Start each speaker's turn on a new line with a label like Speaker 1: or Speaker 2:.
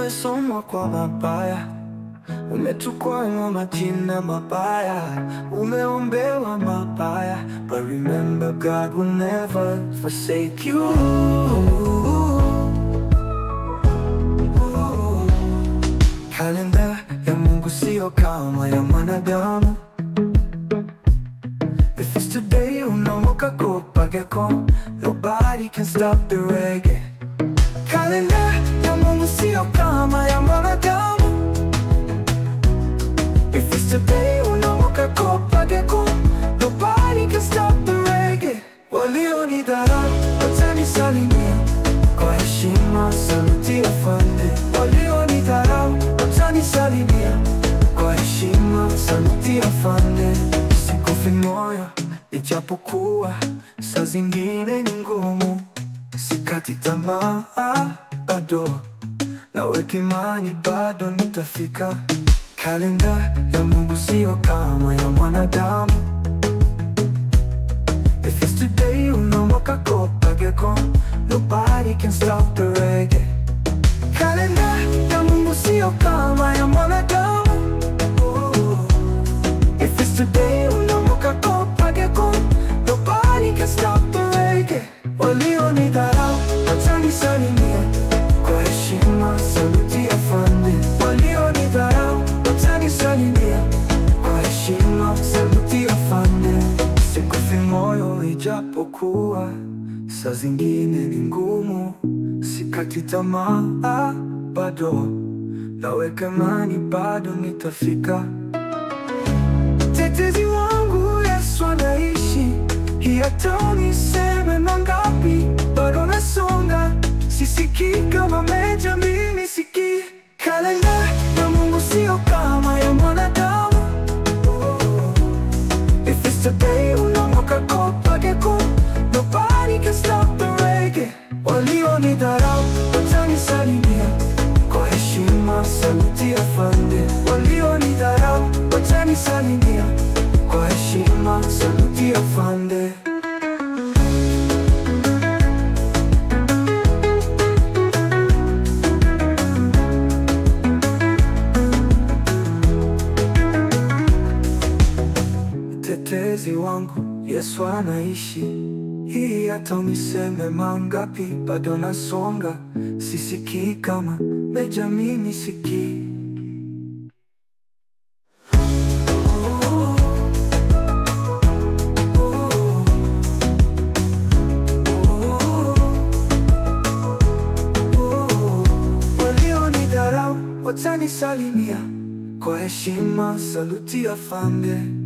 Speaker 1: umesomwa kwa mabaya, umetukwa majina mabaya, umeombewa mabaya, but remember God will never forsake you. Kalenda ya Mungu sio kama ya mwanadamu. If it's today unaamka kupageko, nobody can stop the reggae. Kalenda ya Mungu sio kama ya mwanadamu. If it's today unaamka kupageko, nobody can stop the reggae. Walionidharau watanisalimia kwa heshima, saluti afande. Walionidharau watanisalimia kwa heshima, saluti afande. Sikufi moyo ijapokuwa saa zingine ni ngumu, sikati tamaa bado, naweka imani bado nitafika. Kalenda ya Mungu sio kama ya mwanadamu. If it's today, unaamka kopageko, nobody can stop the reggae. Kalenda ya Mungu sio kama ya mwanadamu. Oh. If it's today, unaamka kopageko, nobody can stop the reggae. Walionidharau watanisalimia kwa heshima, saluti afande. Walionidharau watanisalimia kwa heshima, saluti afande. Sikufi moyo ijapokuwa saa zingine ni ngumu, sikati tamaa bado, naweka imani bado nitafika. Tetezi wangu Yesu anaishi, hii hata uniseme mangapi, bado nasonga, sisikii kama meja, mimi sikii. Kalenda ya Mungu sio kama ya mwanadamu. If it's today, unaamka kopageko, nobody can stop the reggae. Walionidharau watanisalimia kwa heshima, saluti afande. Walionidharau watanisalimia kwa heshima, saluti afande. Mtetezi wangu Yesu anaishi, hii hata uniseme mangapi, bado nasonga, sisikii kama meja, mimi sikii. Walionidharau watanisalimia kwa heshima, saluti afande.